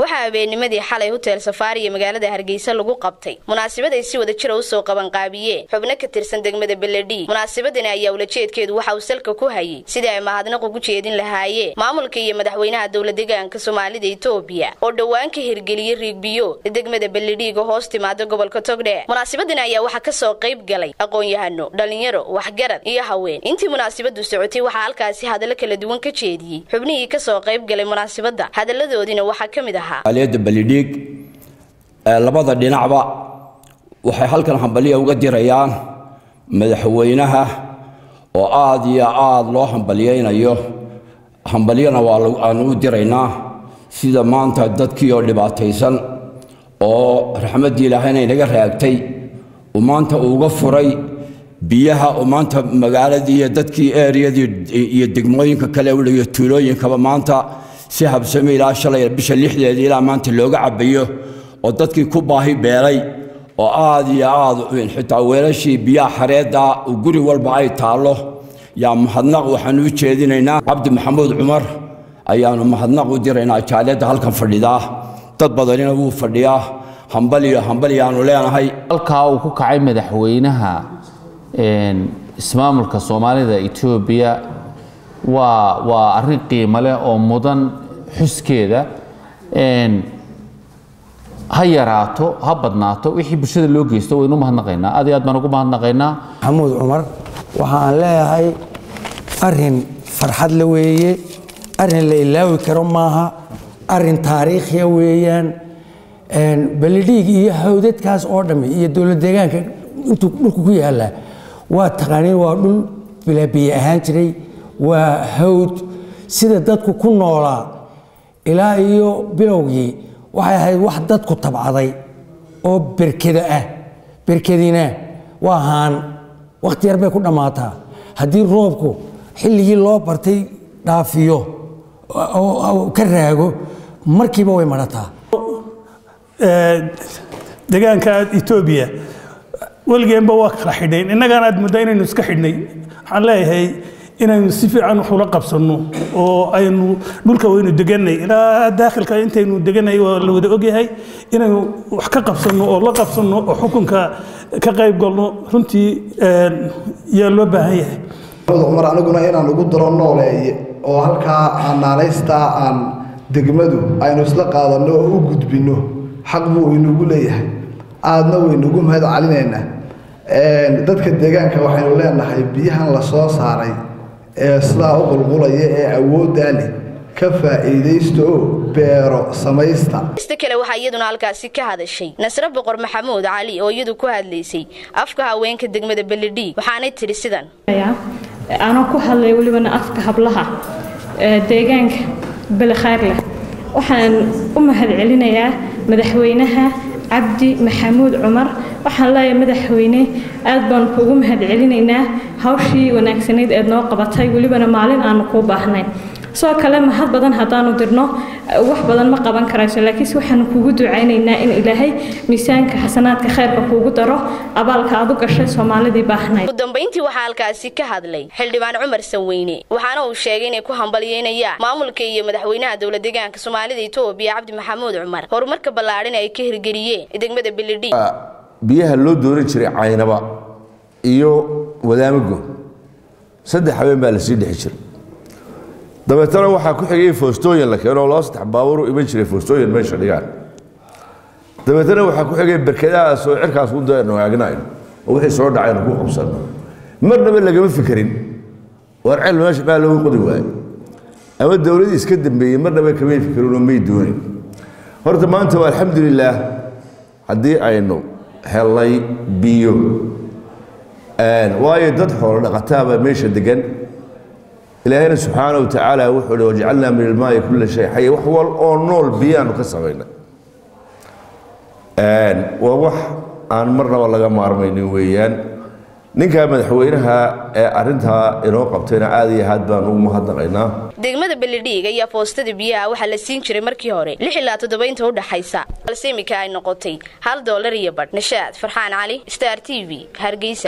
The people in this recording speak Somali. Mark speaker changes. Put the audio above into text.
Speaker 1: waxaa habeennimadii xalay hotel safaari iyo magaalada hargeysa lagu qabtay munaasabad ay si wada jira usoo qabanqaabiyeen xubno ka tirsan degmada beledhi munaasabadani ayaa ulajeedkeedu waxa uu salka ku hayay sidii ay mahadnaq ugu jeedin lahaayeen maamulka iyo madaxweynaha dowla deegaanka soomaalida etoobiya oo dhowaan ka hirgeliyey riigbiyo degmada beledhiiga hoos timaada gobolka togdhe munaasabadani ayaa waxaa kasoo qayb galay aqoon-yahano dhalinyaro waxgarad iyo haween intii munaasabadu socotay waxaa halkaasi hadallo kala duwan ka jeediyey xubnihii kasoo qayb galay munaasabada hadaladoodina waxaa ka mid ahaa
Speaker 2: aliyada balidhiig labada dhinacba waxay halkan hambaliya uga dirayaan madaxweynaha oo aada iyo aada loo hambalyaynayo hambalyana waa aanu u diraynaa sida maanta dadkii oo dhibaataysan oo raxmaddii ilaahayna inaga raagtay uu maanta uuga furay biyaha oo maanta magaaladii iyo dadkii eeriyadii iyo degmooyinka kale iyo tuulooyinkaba maanta si habsame ilaa shalay bisha lixdeeda ilaa maanta looga cabayo oo dadkii ku baahi beelay oo aada iyo aada xitaa weelashii biyaha xareedda guri walba ay taallo yaa mahadnaq waxaanu u jeedinaynaa cabdi maxamuud cumar ayaanu mahadnaq u diraynaa jaaliyadda halkan fadhidaa dad badanina wuu fadhiyaa hambaliyo hambaliyaanu leenahay
Speaker 3: halkaa uu ku kacay madaxweynaha ismaamulka soomaalida etoobiya waa waa arrin qiimo leh oo mudan xuskeeda ha yaraato ha badnaato wixii bulshada loo geysto waynu mahadnaqaynaa aad iyo aad baan ugu mahadnaqaynaa
Speaker 4: maxamuud cumar waxa aan leeyahay arin farxad la weeye arin la ilaawi karo maaha arin taariikhiya weeyaan balidhiig iyo hawdadkaas oo dhammi iyo dowlad deegaanka intuu dhulku ku yaallaa waa taqaaniin waa dhul bilaabiye ahaan jiray waa hawd sida dadku ku noolaa ilaa iyo bilowgii waxay ahayd wax dadku tabcaday oo berkeda ah berkedina waa haan wakhti yar bay ku dhammaataa haddii roobku xilligii loo bartay dhaafiyo ka raago markiiba way madhataa
Speaker 5: deegaanka etoobiya weligeenba waa kala xidhayn innagana aad muddaa inaynu iska xidhnay waxaan leeyahay inaynu si fiican wax ula qabsanno oo aynu dhulka waynu deganay ilaa daakhilka intaynu deganay waa la wada ogyahay inaynu wax ka qabsanno oo la qabsanno oo xukunka ka qayb galno runtii yaa loo baahan yahay
Speaker 6: cumar aniguna inaan ugu daro nooleeye oo halkaa aan naanaystaa aan degmadu aynu isla qaadanno oo u gudbinno xaq buu inagu leeyahay aadna waynugu mahad calinaynaa dadka deegaanka waxaynu leenahay biyahan la soo saaray ee sidaa u qulqulaya ee awooddaa leh ka faa'iidaysta oo beero samaysta
Speaker 1: ista kale waxaa iyaduna halkaasi ka hadashay nasre boqor maxamuud cali oo iyadu ku hadlaysay afka haweenka degmada beledhiig waxaanay tidhi sidan
Speaker 7: anoo ku hadlay welibana afka hablaha deegaanka belekhaar leh waxaan u mahad celinayaa madaxweynaha cabdi maxamuud cumar waxaan leeyahay madaxweyne aad baan kuugu mahad celinaynaa hawshii wanaagsanayd eed noo qabatay welibana maalin aanu kuu baahnayn sidoo kale mahad badan haddaanu dirno wax badan ma qaban karayso laakiinse waxaanu kuugu ducaynaynaa in ilaahay miisaanka xasanaadka khayrka kuugu daro abaalka aad u gashay soomaalidii baahnayd
Speaker 1: ugu dambayntii waxaa halkaasi ka hadlay xildhibaan cumar sanweyne waxaana uu sheegay inay ku hambalyeynayaan maamulka iyo madaxweynaha dowla deegaanka soomaalida etoobiya cabdi maxamuud cumar horumarka ballaadhan ay ka hirgeliyeen degmada beledhi
Speaker 8: biyaha loo dooran jiray caynaba iyo wadaamago saddex habeen baa lasii dhexi jiray dabeetana waxaa ku xigay foostooyin la keeno loo saddex baabuur u iman jiray foostooyin meesha dhigaan dabeetana waxaa ku xigay berkadahaas oo cirkaas u daynu aagnayn oo wixii soo dhacaynu ku qabsano marnaba lagama fikerin waar cel meesha maa loogu qodi waayo ama dowladii iska dambeeyey marnaba kamay fikirin oo may doonin horta maanta waa alxamdulilaah haddii aynu helnay biyo waayo dad xoolo dhaqataaba meesha degan ilaahayna subxaana wa tacaala wuxuu hi wajcalnaa min ilmaai kulla shay xaya wax wal oo nool biyaanu ka samaynay waa wax aan marnaba laga maarmaynin weeyaan ninkaa madaxweynaha ee arintaa inoo qabtayna aad iyo aad baan ugu mahadnaqaynaa
Speaker 1: degmada beledhiig ayaa foostada biyaha waxaa la siin jiray markii hore lix ilaa toddobaynta u dhaxaysa balse iminka ay noqotay hal doolar iyo badh nashaad farxaan cali star t v hargeysa